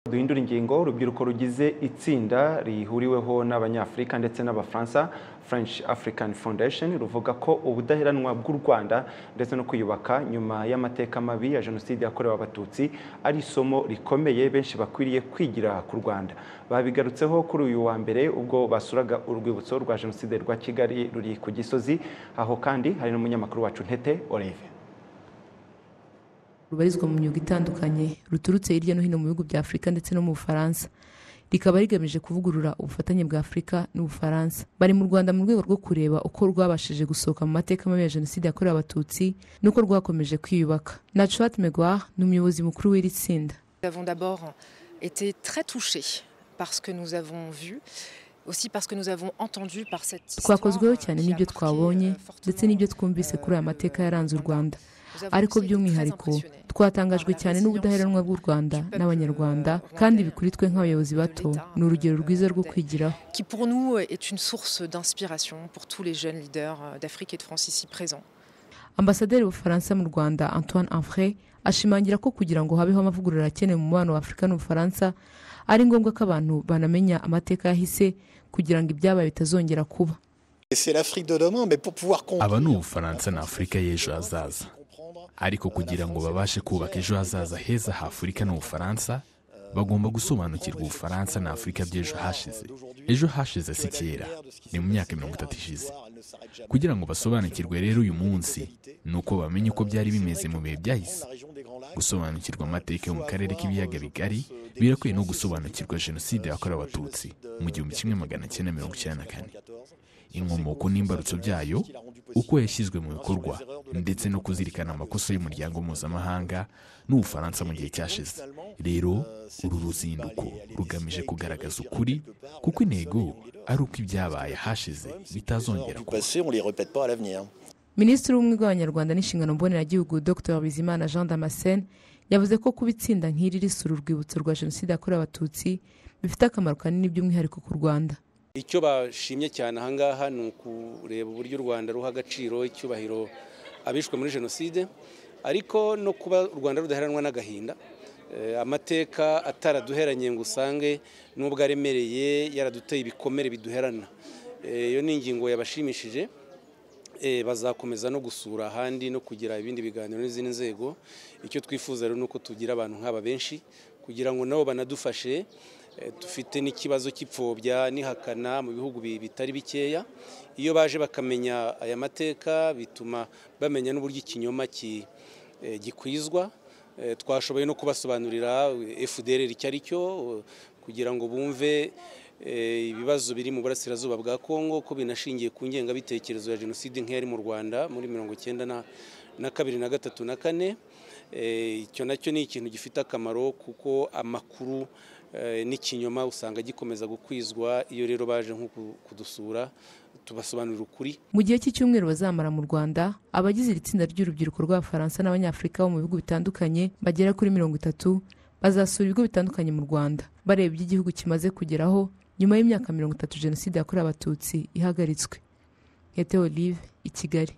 duhindura ingingo urubyiruko rugize itsinda rihuriweho n'abanyafurika ndetse n'abafaransa french african foundation ruvuga ko ubudaheranwa bw'u rwanda ndetse no kwiyubaka nyuma y'amateka mabi ya jenoside yakorewe abatutsi ari isomo rikomeye benshi bakwiriye kwigira ku rwanda babigarutseho kuri uyu wa mbere ubwo basuraga urwibutso rwa jenoside rwa kigali ruri ku gisozi aho kandi hari n'umunyamakuru wacu ntete olive rubarizwa mu myuga itandukanye ruturutse hirya no hino mu bihugu bya afurika ndetse no mu bufaransa rikaba rigamije kuvugurura ubufatanye bwa afurika n'ubufaransa bari mu rwanda mu rwego rwo kureba uko rwabashije gusohoka mu mateka mabi ya jenoside yakorewe abatutsi n'uko rwakomeje kwiyubaka nacuwate megwar ni umuyobozi mukuru w'iri tsinda Nous avons d'abord été très touchés par ce que nous avons vu. Aussi parce que nous avons entendu par cette twakozweho cyane n'ibyo twabonye ndetse n'ibyo twumvise kuri aya mateka yaranze u rwanda ariko by'umwihariko twatangajwe cyane n'ubudaheranwa bw'u rwanda n'abanyarwanda kandi ibi kuri twe nk'abayobozi bato ni urugero rwiza rwo kwigiraho qui pour nous est une source d'inspiration pour tous les jeunes leaders d'Afrique et de France ici présents. ambasaderi w'ubufaransa mu rwanda antoine anfre ashimangira ko kugira ngo habeho amavugurura akenewe mu mubano wa afurika n'ubufaransa ari ngombwa ko abantu banamenya amateka yahise kugira ngo ibyabaye bitazongera kuba C'est l'Afrique de demain, mais pour pouvoir aba comprendre ni ubufaransa na afurika y'ejo hazaza ariko kugira ngo babashe kubaka ejo hazaza heza ha afurika n'ubufaransa bagomba gusobanukirwa ubufaransa na afurika by'ejo hashize ejo hashize si kera ni mu myaka mirongo itatu ishize kugira ngo basobanukirwe rero uyu munsi ni uko bamenye uko byari bimeze mu bihe byahise gusobanukirwa amateka yo mu karere k'ibiyaga bigari birakwiye no gusobanukirwa jenoside yakorewe abatutsi mu gihumbi kimwe magana cyenda mirongo icyenda na kane inkomoko n'imbarutso byayo uko yashyizwe mu bikorwa ndetse no kuzirikana amakosa y'umuryango mpuzamahanga n'ubufaransa mu gihe cyashize rero uru ruzinduko rugamije kugaragaza ukuri kuko intego ari uko ibyabaye hashize bitazongera du kuba passé, on ne les répète pas à l'avenir. minisitiri w'ubumwe bw'abanyarwanda n'inshingano mboneragihugu dr bizimana jean damascene yavuze ko kuba itsinda nk'iri risura urwibutso rwa jenoside yakorewe abatutsi bifite akamaro kanini by'umwihariko ku rwanda icyo bashimye cyane ahangaha ni ukureba uburyo u rwanda ruha agaciro icyubahiro abishwe muri jenoside ariko no kuba u rwanda rudaheranwa n'agahinda Eh, amateka ataraduheranye ngo usange n'ubwo aremereye yaraduteye ibikomere biduherana Eh, iyo ni ingingo yabashimishije Eh, bazakomeza no gusura ahandi no kugira ibindi biganiro n'izindi nzego icyo twifuza rero ni uko tugira abantu nk'aba benshi kugira ngo nabo banadufashe Eh, dufite n'ikibazo cy'ipfobya n'ihakana mu bihugu bi- bitari bikeya iyo baje bakamenya aya mateka bituma bamenya n'uburyo ikinyoma ki- eh, gikwizwa Eh, twashoboye no kubasobanurira eh, FDLR icyo ari cyo eh, kugira ngo bumve eh, ibibazo biri mu burasirazuba bwa Kongo ko binashingiye ku ngengabitekerezo ya jenoside nk'iyari mu Rwanda muri mirongo icyenda na, na kabiri na gatatu na kane Eh, icyo nacyo ni ikintu gifite akamaro kuko amakuru eh, n'ikinyoma usanga gikomeza gukwizwa iyo rero baje nko ku- kudusura tubasobanurira ukuri mu gihe cy'icyumweru bazamara mu rwanda abagize iri tsinda ry'urubyiruko rw'abafaransa n'abanyafurika bo mu bihugu bitandukanye bagera kuri mirongo itatu bazasura ibigo bitandukanye mu rwanda bareba ibyo igihugu kimaze kugeraho nyuma y'imyaka mirongo itatu jenoside yakorewe abatutsi ihagaritswe nkete olive i kigali